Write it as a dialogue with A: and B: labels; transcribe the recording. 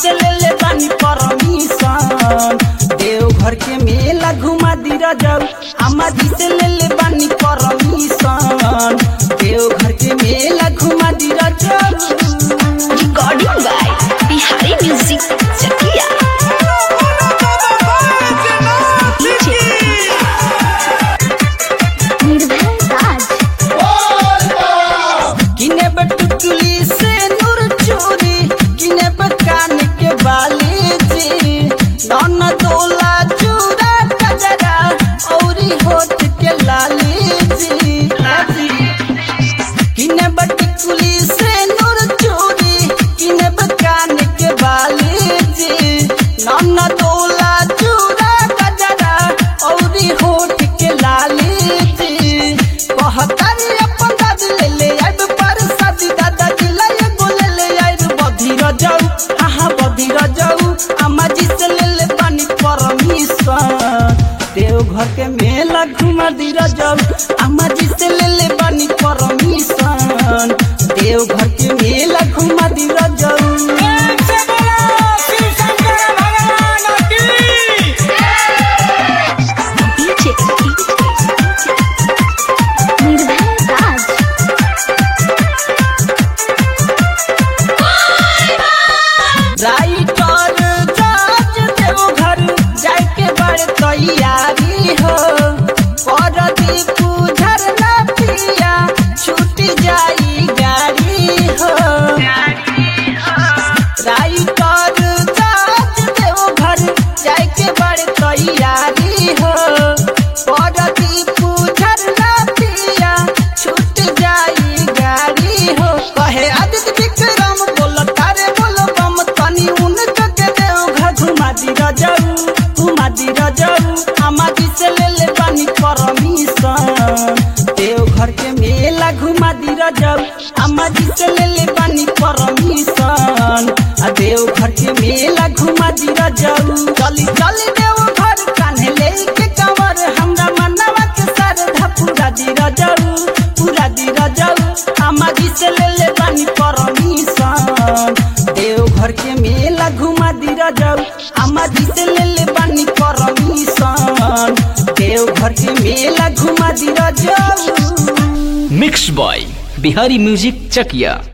A: से ले ले बानी परमिशन देवघर के मेला घुमा दी जाऊ अम्मा जी से ले ले बानी परमिशन देवघर के मेला घुमा दी जाऊ
B: Recording by Bihari Music Chakia. निर्भय राज
A: किने बटुकली से नूर चोरी किने कान के बाली जी नौन दोला चूड़ा कजरा औरी होठ के लाली जी किने बटुकली से नूर चोरी किने कान के बाली जी नौन दोला चूड़ा कजरा औरी होठ के लाली जी कहतारी अपन दादी ले ले आइब पर शादी दादा जी ले बोले ले आइब बधिर जाऊ हाँ बधिर जाऊ अम्मा जी से ले ले पानी परमिशन देवघर के मेला घुमा दी जाऊ अम्मा जी से ले ले पानी परमिशन देवघर के मेला घुमा दी जाऊ
B: DJ निर्भय राज
A: राइटर जाज देवघर जाए के बड़ तैयारी हो परदीप झरना पिया छूट जाई गाड़ी हो राइटर जाज देवघर जाए के बड़ तैयारी हो परदीप झरना पिया छूट जाई गाड़ी हो कहे आदित्य विक्रम बोल तारे बोल बम तनी उनका के देवघर घुमा दी जाऊ घुमा दी जाऊ अम्मा जी से ले ले पानी परमिशन देवघर के मेला घुमा दी जाऊ अम्मा जी से ले ले पानी परमिशन आ देवघर के मेला घुमा दी जाऊ चली चली देवघर कान्हे ले के कमर हमरा मनवा के श्रद्धा पूरा दी जाऊ पूरा दी जाऊ अम्मा जी से ले ले पानी परमिशन देवघर के मेला घुमा दी जाऊ अम्मा जी से ले ले पानी परमिशन देवघर के मेला घुमा दी जाऊ
C: मिक्स बॉय बिहारी म्यूजिक चकिया